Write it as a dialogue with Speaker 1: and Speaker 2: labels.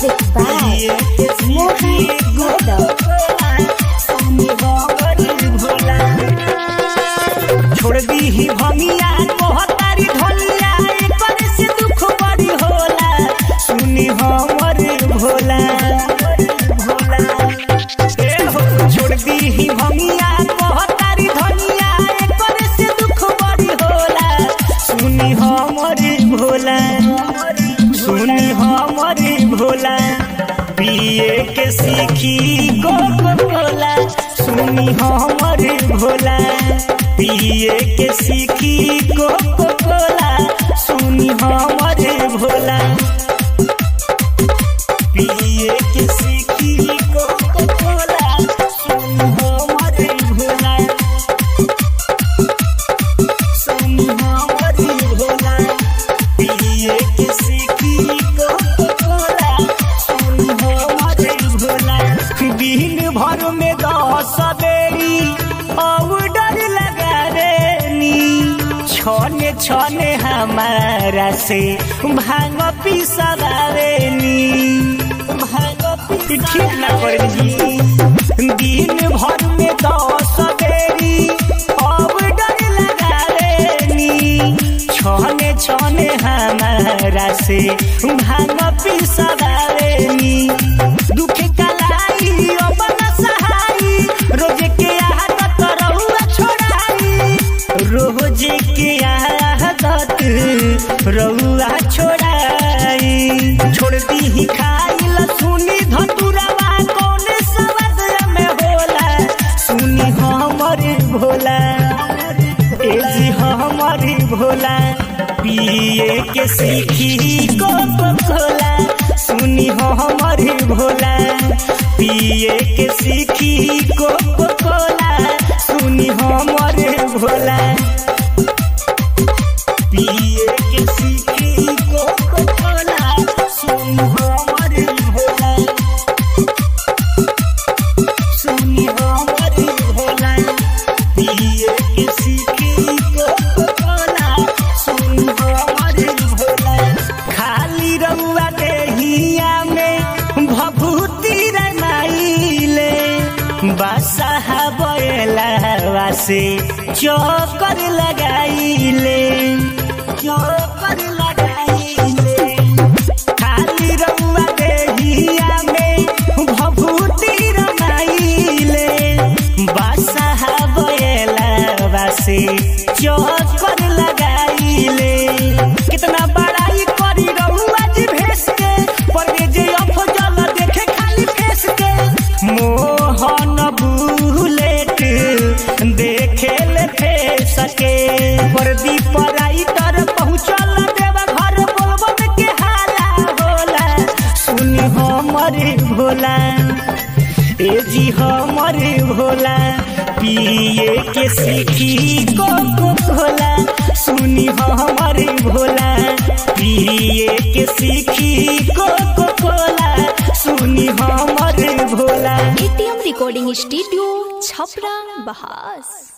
Speaker 1: Music by Mohan Yadav.
Speaker 2: छोड़ दी ही भमिया कोहतारी धनिया एकर से दुख बड़ी होला सुनी हमर भोला भोला ए हो छोड़ दी ही भमिया कोहतारी धनिया एकर से दुख बड़ी होला सुनी हमर भोला सुनी हमर भोला पिए के सीखी कोको कोला सुनी हमर भोला पिए के सीखी कोको कोला सुनी हमर भोला पिए के सीखी कोको कोला सुनी हमर भोला सुनी हमर भोला पिए के सीखी कोको कोला सुनी हमर भोला दिन भर में दस बेरी औडर लगावेनी छने छने हमारा से भांग पिसवावेनी भांग ठीक ना कर जी दिन भर में दस बेरी औडर लगावेनी छने छने हमारा से भांग पिसवावेनी दुखे कलाई अपन सहाई रोज के आदत रहुआ छोड़ाई रोज के आदत रहुआ छोड़ाई छोड़ दी ही खाइल सुनी धतुरवा कौन सवद में होला सुनी हमर भोला ए जी हमर भोला पिए के सीखी कोको कोला सुनी हमर भोला पिए के सीखी कोको कोला सुनी हमर भोला पिए के सीखी कोको कोला सुनी हमर भोला सुनी हमर भोला पिए के सीखी कोको कोला सुनी हमर भोला खाली रउआ देहिया में भभूति रमाइले बसहा बैला से चौकर लगाइले चौकर लगाइले खाली रउआ देहिया में भभूति रमाइले बसहा बैला से चौकर लगाइले कितना बड़ाई करी रउआ जी भेस के पर जे अफजल देखे खाली फेस के मोहन बुलेट देखे ले फेस के वर्दी पराई तर पहुँचल देवा घर बोलबम के हाला होला सुनी हमर भोला ए जी हमर भोला पिए के सीखी कोको कोला सुनी हमर भोला पिए के सीखी कोको कोला सुनी हमर Bhola
Speaker 1: ATM Recording Studio, Chhapra, Bahas.